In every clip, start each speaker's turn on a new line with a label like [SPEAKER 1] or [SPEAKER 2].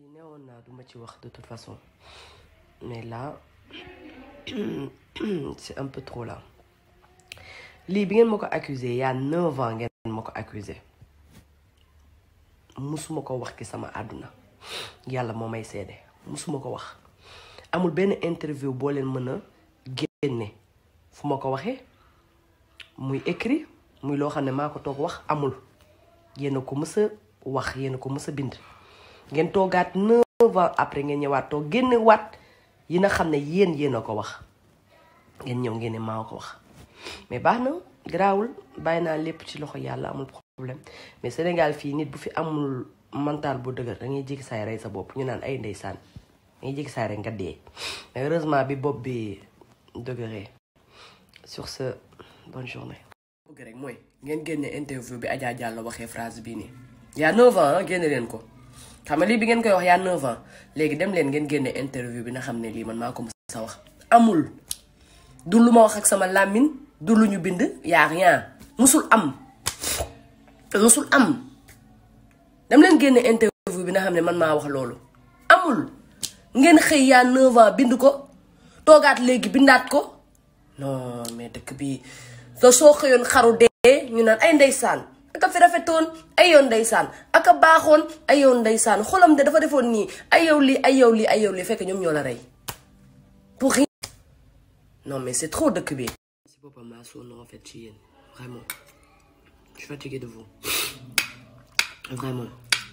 [SPEAKER 1] newoon naa duma ci wax de toute façon mais là c'est un peu trop là lii bi ngeen ma ko accusé y a neuf ans ngeen ma ko accusé musuma ko wax ki sama àdduna yàlla moo may seede musuma ko wax amul benn interview boo leen mën a génne fu ma ko waxee muy écrit muy loo xam ne maa ko toog wax amul yéen a ko mës a wax yéen a ko mës a bind ngeen toogaat neuf ans après ngeen ñëwaat toog génne waat yi nga xam ne yéen yéen a ko wax ngeen ñëw ngeen ne maa ko wax mais baax na garaawul bàyyi naa lépp ci loxo yàlla amul problème mais Sénégal fii nit bu fi amul mental bu dëgër da ngay jékki saay rey sa bopp ñu naan ay ndeysaan da ngay jékki saay rek nga dee mais heureusement bi bopp bi dëgëree sur ce bonne journée. bëgg rek mooy ngeen génne interview bi Adja Diallo waxee phrase bii nii y a 9 ans génne leen ko xam nga lii bi ngeen koy wax y a 9 ans léegi dem leen ngeen génne interview bi na xam ne lii man maa ko mës a wax amul du lu ma wax ak sama làmmiñ du lu ñu bind y a rien musul am musul am dem leen génne interview bi na xam ne man maa wax loolu amul ngeen xëy y a 9 ans bind ko toogaat léegi bindaat ko non mais dëkk bi te soo xëyoon xaru dee ñu naan ay ndeysaan aka fi rafetoon ay yoon ndeysaan aka baaxoon ay yoon ndeysaan xolam de dafa defoon nii ay yow lii ay yow lii ay yow lii fekk ñoom ñoo la rey pour rien non mais c'est trop dëkk bi si boppam maa sonn en fait ci yéen vraiment je suis fatiguée de vous vraiment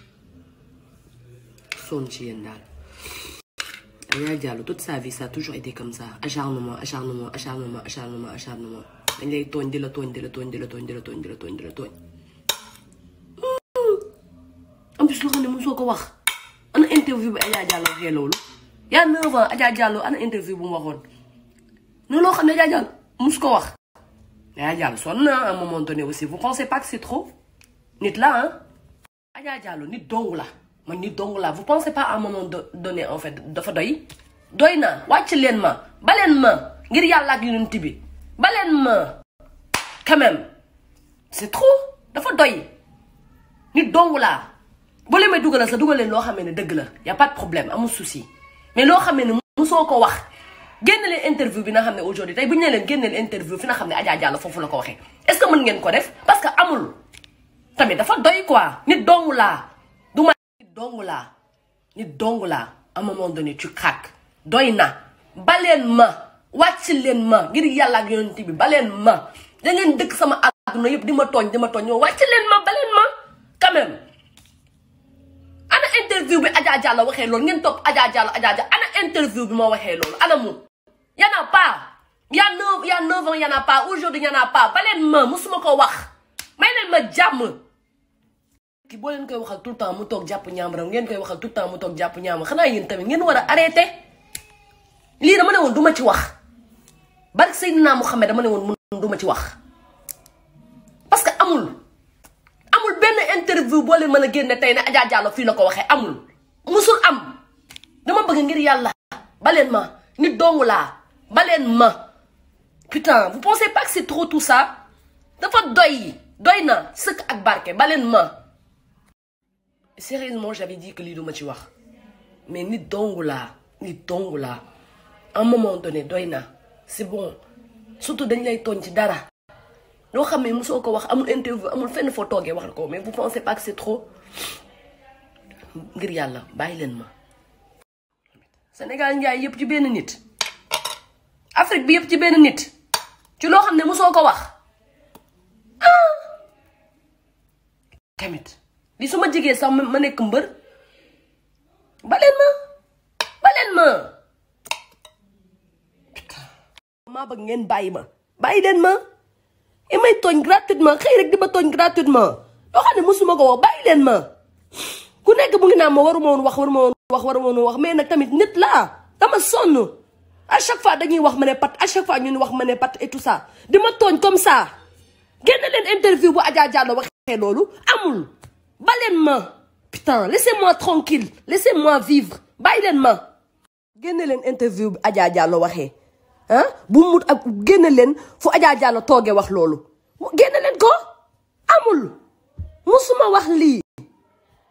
[SPEAKER 1] sonn ci yéen daal Adja Diallo toute sa vie ça a toujours été comme ça acharnement acharnement acharnement acharnement acharnement dañ lay tooñ di la tooñ di la tooñ di la tooñ di la tooñ di la tooñ di la tooñ en plus loo xam ne mosoo ko wax ana interview bi Adja Diallo waxee loolu y'a neuf ans Adja Diallo ana interview bu mu waxoon noonu loo xam ne Adja Diallo mos ko wax Adja Diallo sonn na à un moment donné aussi vous pensez pas que c'est trop nit la ah Adja Diallo nit dong la man nit dong la vous pensez pas à un moment donné en fait dafa doy doy na wàcc leen ma baleen ma ngir yàlla ak yonent bi baleen ma quand même c'est trop dafa doy nit dong laa boo leen may dugalal sa dugal leen loo xam ne dëgg la y a pas de problème amul souci mais loo xam ne musoo ko wax génn leen interview bi nga xam ne aujourd'hui tey bu ñu ne leen génn leen interview fi nga xam ne Adja Diallo foofu la ko waxee est-ce que mën ngeen ko def parce que amul tamit dafa doy quoi nit dong laa du ma nit dong laa nit dong laa à un moment donné tu craques doy na baleen ma wàcc leen ma ngir yàlla ak yonent bi baleen ma da ngeen dëkk sama àdduna yëpp di ma tooñ di ma tooñ ñoo wàcc leen ma baleen ma quand même ana interview bi Adja Diallo waxee loolu ngeen topp Adja Diallo Adja Diallo ana interview bi moo waxee loolu ana mu y en a pas y a neuf y a neuf ans y en a pas aujourd'hui y en a pas baleen ma musuma ko wax may leen ma jàmm ki boo leen koy waxal tout le temps mu toog jàpp ñaamaram ngeen koy waxal tout le temps mu toog jàpp ñaamam xanaa yéen tamit ngeen war a arrêté lii dama ne woon du ma ci wax barke Seydina Mouhamed dama ne woon mun du ma ci wax parce que amul amul benn interview boo leen mën a génne tey ne Adja Diallo fii la ko waxee amul musul am dama bëgg ngir yàlla baleen ma nit doomu laa baleen ma putain vous pensez pas que c'est trop tout ça dafa doy doy na sëkk ak barke baleen ma sérieusement j'avais dit que lii du ma ci wax mais nit dongu laa nit dongu laa à un moment donné doy na c'est bon surtout dañ lay tooñ ci dara loo xam ne mosoo ko wax amul interview amul fenn foo toogee wax ko mais vous pensez pas que c'est trop ngir yàlla bàyyi leen ma Sénégal njaay yëpp ci benn nit Afrique bi yëpp ci benn nit ci loo xam ne mosoo ko wax ah tamit li su ma jigee sax ma nekk mbër baleen ma baleen ma maa bëgg ngeen bàyyi ma bàyyi leen ma i may tooñ gratuitement xëy rek di ma tooñ gratuitement loo xam ne mosuma ko wax bàyyi leen ma ku nekk bu ngi naan ma waruma woon wax waruma woon wax waruma woon wax mais nag tamit nit laa dama sonn à chaque fois dañuy wax ma ne pat à chaque fois ñun wax ma ne pat et tout ça di ma tooñ comme ça génn leen interview bu Adja Diallo waxee loolu amul baleen ma putain laissez-moi tranquille laissez-moi vivre bàyyi leen ma génne leen interview bi Adja Diallo waxee ah bu mut ak génne leen fu Adja Diallo toogee wax loolu génne leen ko amul musuma wax lii yàlla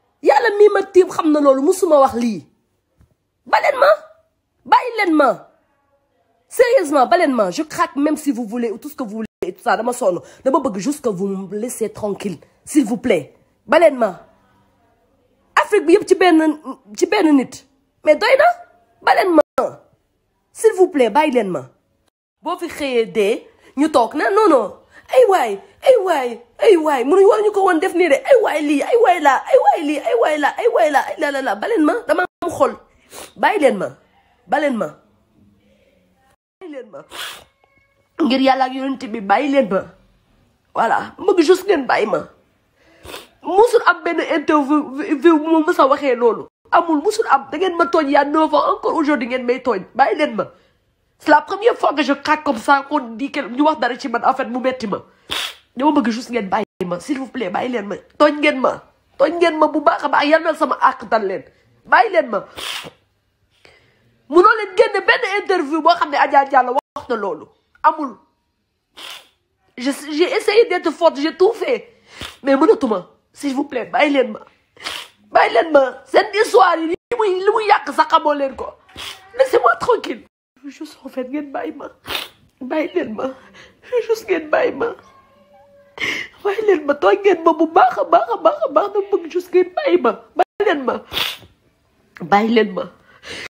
[SPEAKER 1] yàlla mii ma tiim xam na loolu musuma wax lii baleen ma bàyyi leen ma sérieusement baleen ma je craque même si vous voulez ou tout ce que vous voulez et tout ça dama sonn dama bëgg juste que vous me laissez tranquille s'il vous plaît baleen ma Afrique bi yëpp ci benn ci benn nit mais doy na baleen ma s'il vous plaît bàyyi leen ma boo fi xëyee dee ñu toog na non non ay waay ay waay ay waay mënuñ war ñu ko woon def nii de ay waay lii ay waay laa ay waay lii ay waay laa ay waay laa ay la la la baleen ma dama am xol bàyyi leen ma baleen ma bàyyi leen ma ngir yàlla ak yonent bi bàyyi leen ma voilà bëgg juste ngeen bàyyi ma musul am benn interview bu ma mës a waxee loolu amul musul am da ngeen ma tooñ yaa neuf ans encore aujourd'hui ngeen may tooñ bàyyi leen ma c'est la première fois que je craque comme ça qu'on dit que ñu wax dara ci man en fait mu metti ma dama bëgg juste ngeen bàyyi ma s'il vous plaît bàyyi leen ma tooñ ngeen ma tooñ ngeen ma bu baax a baax yal na sama àq dal leen bàyyi leen ma munoo leen génne benn interview boo xam ne Adja Diallo wax na loolu amul je j'ai essayé d'être forte j'ai tout fait mais mënatuma s'il vous plaît bàyyi leen ma bàyyi leen ma seen histoire yi li muy li muy yàq sax xamoo leen ko laissez-moi tranquille juste en fait ngeen bàyyi ma bàyyi leen ma juste ngeen bàyyi ma bàyyi leen ma tooñ ngeen ma bu baax a baax a baax a baax na bëgg juste ngeen bàyyi ma bàyyi leen ma bàyyi leen ma